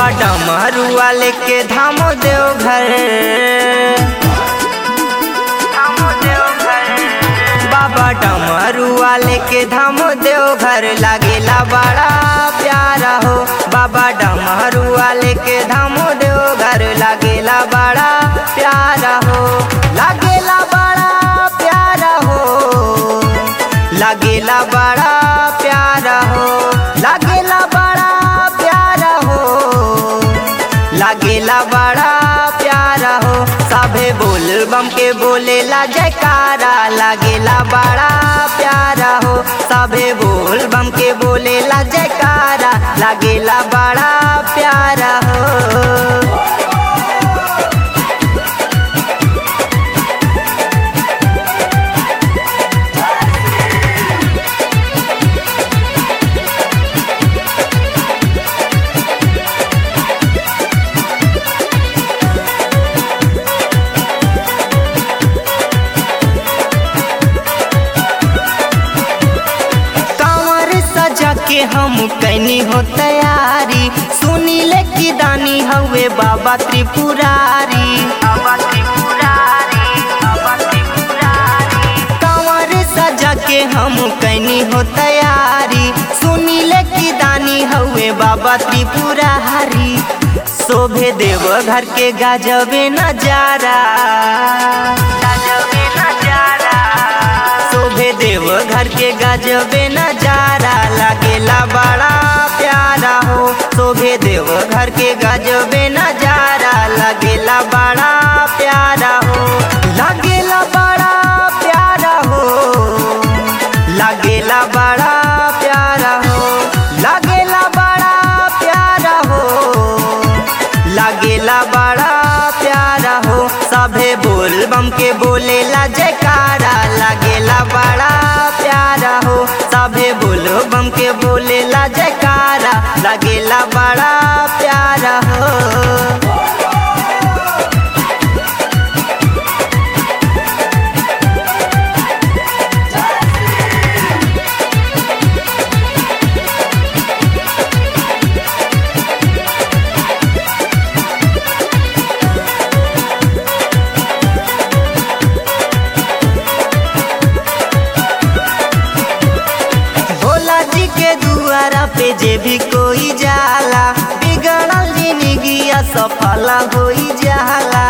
बाबा डमरुआ लेके धामो देव घर बाबा डमरुआ लेके धामो देव घर लागेला बड़ा प्यारा हो बाबा डमरुआ लेके धामो देव घर लागेला बड़ा प्यारा हो लागेला बड़ा प्यारा हो लागेला बड़ा प्यारा हो लागेला बड़ा प्यारा हो लागेला बड़ा प्यारा हो सभे बोल बम के बोलेला जयकारा लागेला बड़ा प्यारा हो सभे बोल बम के बोलेला जयकारा लागेला बड़ा प्यारा हो कांवर सजा के हम कैनी हो तैयारी सुनी ले की दानी हवे बाबा त्रिपुरारी बाबा त्रिपुरारी बाबा त्रिपुरारी कांवर सजा के हम कैनी हो तैयारी सुनी ले की दानी हवे बाबा त्रिपुरारी शोभे देव घर के गाजबे नजारा गाजबे नजारा शोभे देव घर के गजबे नजारा लागेला बड़ा प्यारा हो शोभे देव घर के गजबे नजारा लागेला बड़ा प्यारा हो लागेला बड़ा प्यारा हो लागेला बड़ा प्यारा हो लागेला बड़ा प्यारा हो लागेला बड़ा प्यारा हो सभे बोल बम के बोलेला जयकारा लागेला बड़ा प्यारा हो सभे बोल बम के बोलेला जयकारा लागेला बड़ा प्यारा हो भोला जी के दुआरा पे जे भी कोई जाला बिगड़ल जिंदगी सफल होई जाला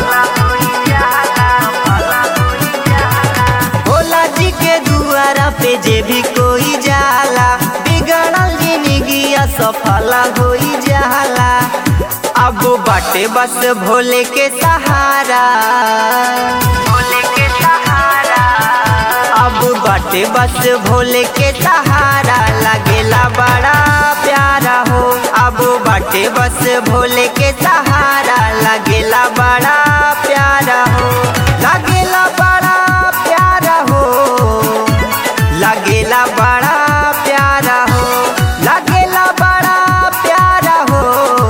भोला जी के दुआरा पे जे भी कोई जाला बिगड़ल जिंदगी सफल होई जाला अब बाटे बस भोले के सहारा भोले के सहारा अब बाटे बस भोले के सहारा लागेला बड़ा प्यारा हो अब बाटे बस भोले के सहारा लागेला बड़ा प्यारा हो लागेला बड़ा प्यारा हो लागेला बड़ा प्यारा हो लागेला बड़ा प्यारा हो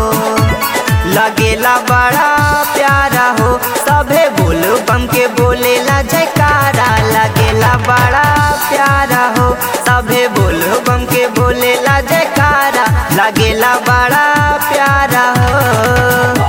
लगेला बड़ा प्यारा हो सभे बोल बम के बोलेला जयकारा लगेला बड़ा प्यारा हो सभे बोल बम के बोलेला जयकारा लगेला बड़ा प्यारा हो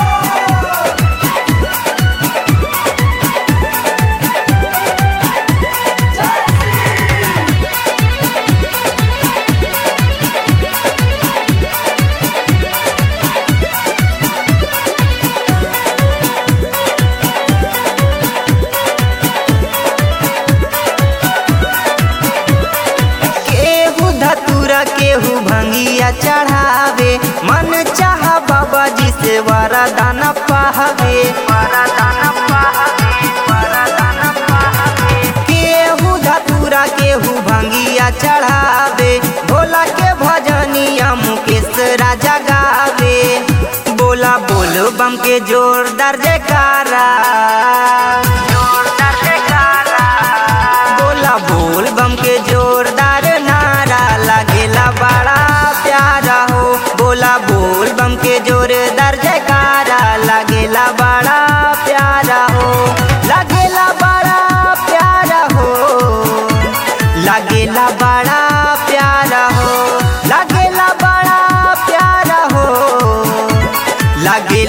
केहू धतूरा केहू भंगिया चढ़ावे मन चाह बाबा जी से वरदान पावे वरदान पावे वरदान पावे केहू धतूरा केहू भंगिया चढ़ावे भोला के भजनिया मुकेश राजा गावे बोला बोलो बम के जोरदार जयकारा जोरदार जयकारा बोला बोल बम के जोरदार नारा लागेला बड़ा प्यारा हो बोला बोल बम के जोरदार जयकारा लागेला बड़ा प्यारा हो लागेला बड़ा प्यारा हो लागेला बड़ा प्यारा हो लागेला बड़ा प्यारा हो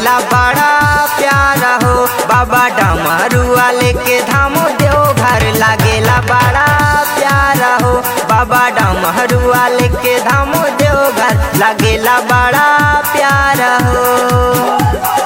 लागेला बड़ा प्यारा हो बाबा डमरुआ लेके धामो देव घर लागेला बड़ा प्यारा हो बाबा डमरुआ लेके धामो देव घर लागेला बड़ा प्यारा हो